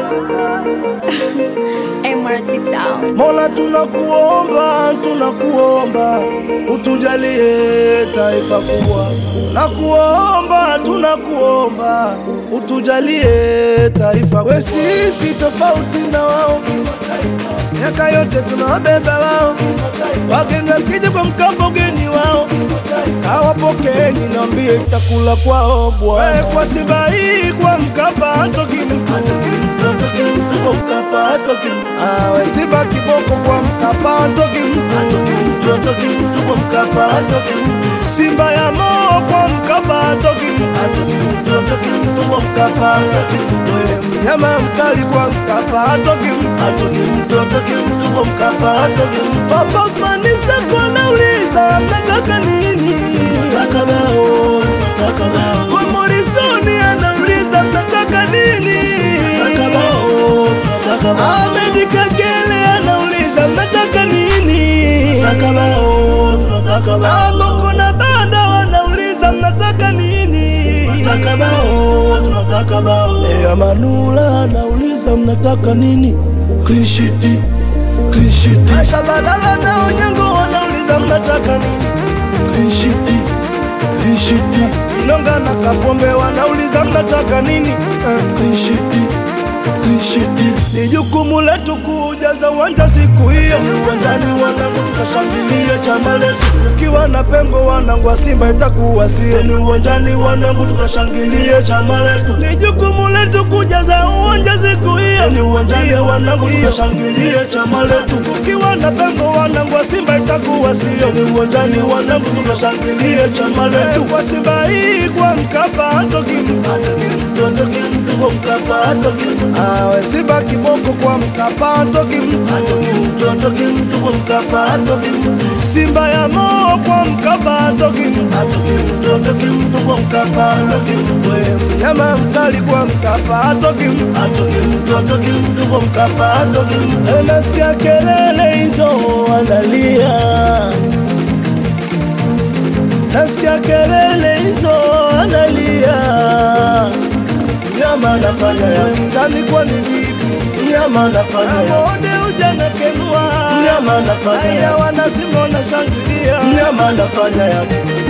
MRT Sound. Mola, tunakuomba tunakuomba, utujalie taifa kubwa. Tunakuomba tunakuomba, utujalie taifa kubwa. We sisi tofauti na wao, miaka yote tunawabeba wao, wageni wakija kwa Mkapa ugeni wao hawapokeni, niambie chakula kwao bwana. Kwa Simba hii kwa Mkapa hatoki mtu Awe Simba kiboko kwa Mkapa hatoki mtu Simba ya moo kwa Mkapa hatoki mtu We mnyama mkali kwa Mkapa hatoki mtu Papa Manisa kwa nauliza mnataka nini? Kwa Morisoni anauliza mnataka nini? Ahmed Kagere anauliza mnataka nini? Amoko na banda wanauliza mnataka nini? Lea Manula anauliza mnataka nini? Klishiti, klishiti. Aisha Balala na Onyango wanauliza mnataka nini? Klishiti, klishiti. Inonga na Kapombe wanauliza mnataka nini? Eh, Klishiti, klishiti. Ni jukumu letu kujaza uwanja siku hiyo, uwanjani wanangu tukashangilia chama letu. Ukiwa na pengo wanangu wa Simba itakuwa sio, ni uwanjani wanangu tukashangilia chama letu. Ni jukumu letu kujaza uwanja siku hiyo, ni uwanjani wanangu tukashangilia chama letu. Ukiwa na pengo wanangu wa Simba itakuwa sio, ni uwanjani wanangu tukashangilia chama letu. Kwa Simba hii kwa Mkapa hatoki mtu, hatoki mtu kwa Mkapa hatoki mtu. Awe Simba kiboko kwa Mkapa hatoki mtu, hatoki mtu kwa Mkapa hatoki mtu. Simba ya moo kwa Mkapa hatoki mtu, hatoki mtu kwa Mkapa hatoki mtu. We mnyama mkali kwa Mkapa hatoki mtu, hatoki mtu kwa Mkapa hatoki mtu. E, Nasikia kelele hizo wanalia, nasikia kelele hizo wanalia Mnyama anafanya ya ndani kwani vipi? Mnyama anafanya ya Aone ujana kenua Mnyama anafanya ya Wana Simba wanashangilia Mnyama anafanya ya